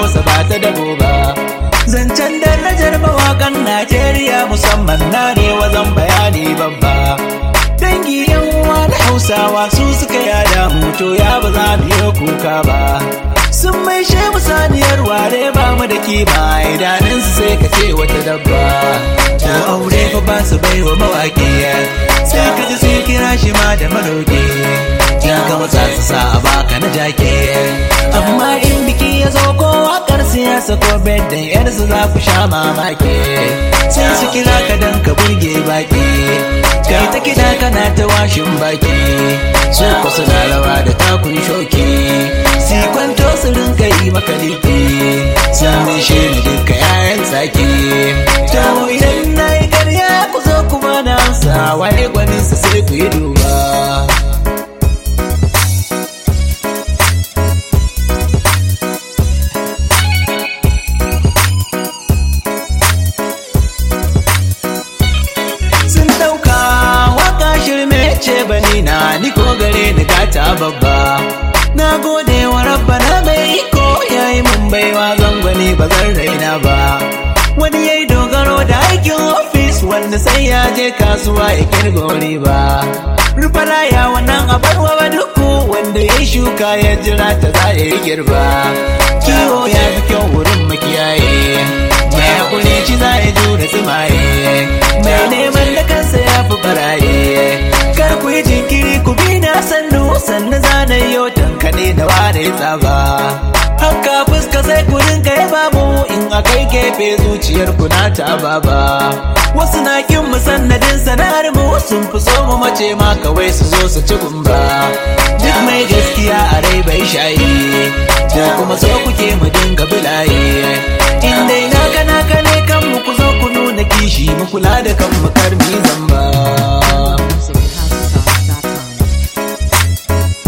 hausa ba ta dabo ba zancen darajar mawakan najeriya musamman na ne wazan bayani babba dangi yan uwa da hausawa su suka yada mutu ya ba za mu yi kuka ba sun mai mu saniyar ware ba mu da kima idanun su sai ka ce wata dabba ta aure fa ba su bai wa mawaƙi sai ka ji sun kira shi ma da maroƙi ya gama za su sa a baka na jake amma in biki ya zo ko wakar siyasa ko bedda yarsu za ku sha mamaki sai su kira ka dan ka burge baki kai ta kiɗa kana ta washin baki su ku suna rawa da takun shoki si kwanto su rinka yi maka liki sannan shi ne duka yayan tsaki to idan na yi karya ku zo kuma na amsa waye gwaninsa sai ku yi duba sun dauka waka shirme ce bani na ni ko gare ni gata babba na gode wa rabbana mai iko yayi mun baiwa zangwani ba zan raina ba wani yayi dogaro da aikin ofis wanda sai ya je kasuwa ya kirgori ba rufara ya wannan abarwa duku wanda ya shuka ya jira ta za ya yi girba kiwo ya fi kyau wurin makiyaye mai hakuri ci za ya jure tsimaye mai neman da kansa ya fi baraye kar ku yi jinkiri ku bi na sannu sannu zanen yau tankane da ware tsaba haka fuska sai ku rinka ya babu in akai gefe zuciyar ku na ta baba wasu na kin mu sannadin sana'ar mu sun fi so mu mace ma kawai su zo su ci gumba duk mai gaskiya a rai bai shayi da kuma so kuke mu dinga bulaye in dai na kana kane kan mu ku zo ku nuna kishi mu kula da kan mu kar mi zamba musicalhousesongs.com.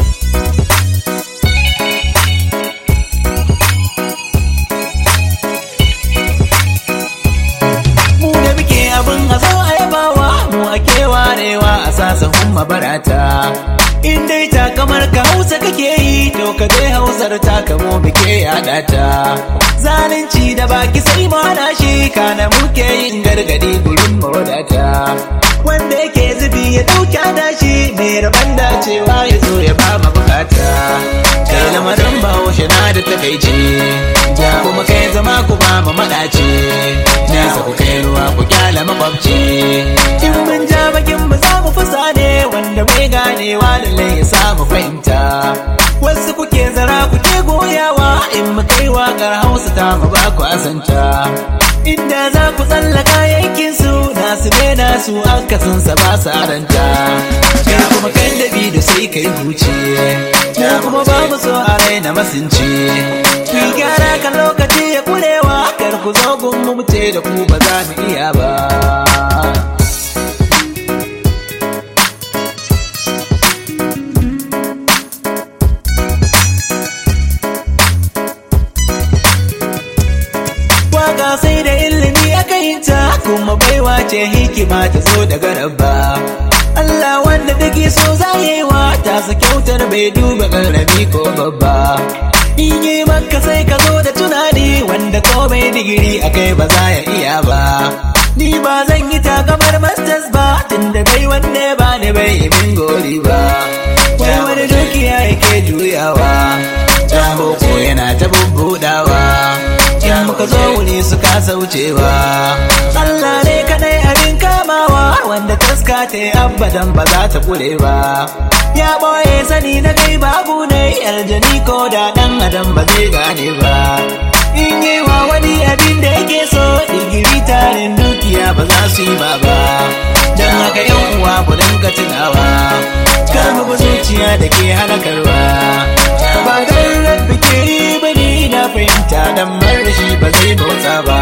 mu da muke abin a zo a yabawa mu ake warewa a sasahun mabarata in dai ta kamar ka hausa kake yi to ka je hausar ta kamo muke yada ta zalunci da baki sai mana shi kana muke yin gargadi gurin mawadata wanda yake zubi ya dauki adashi mai rabon dacewa ya zo ya ba ma bukata kai lamarin bahaushe na da takaici ja kuma kai zama ku ba mu maɗaci nesa ku kai ruwa ku kyala makwabci in mun ja bakin mu za mu fusa ne wanda mai ganewa lallai ya samu fahimta wasu kuke zara ku ke goyawa in mu kai waƙar hausa ta mu ba ku asanta inda za ku tsallaka yankin su nasu ne nasu akasin sa ba sa ranta kai kuma kan dabi da sai kai huce ya kuma ba mu so a raina masinci ki gyara kan lokaci ya kurewa kar ku zo gun mu ce da ku ba za mu iya ba Waka sai da ilimi aka yi ta kuma baiwa ce hikima ta zo daga rabba. Allah wanda dake so za yi wa ta sa kyautar bai duba ƙarami ko babba. In yi maka sai ka zo da tunani wanda ko bai digiri a kai ba za ya iya ba. Ni ba zan yi takamar masters ba tunda dai wanne ba ni bai yi min gori ba. Wai wani dukiya yake juyawa. Jan boko yana ta bubbudawa. in muka zo wuni su kasa wucewa Allah ne kadai abin kamawa wanda taska ta yi abadan ba za ta kure ba ya boye sani na kai babu ne aljani ko da dan adam ba zai gane ba in yi wa wani abin da yake so digiri tarin dukiya ba za su yi ba ba don haka yan uwa ku dinga tunawa kar mu bi zuciya da ke halakarwa ba don rabbi ke yi ba ni na fahimta dan bar shi ba zai motsa ba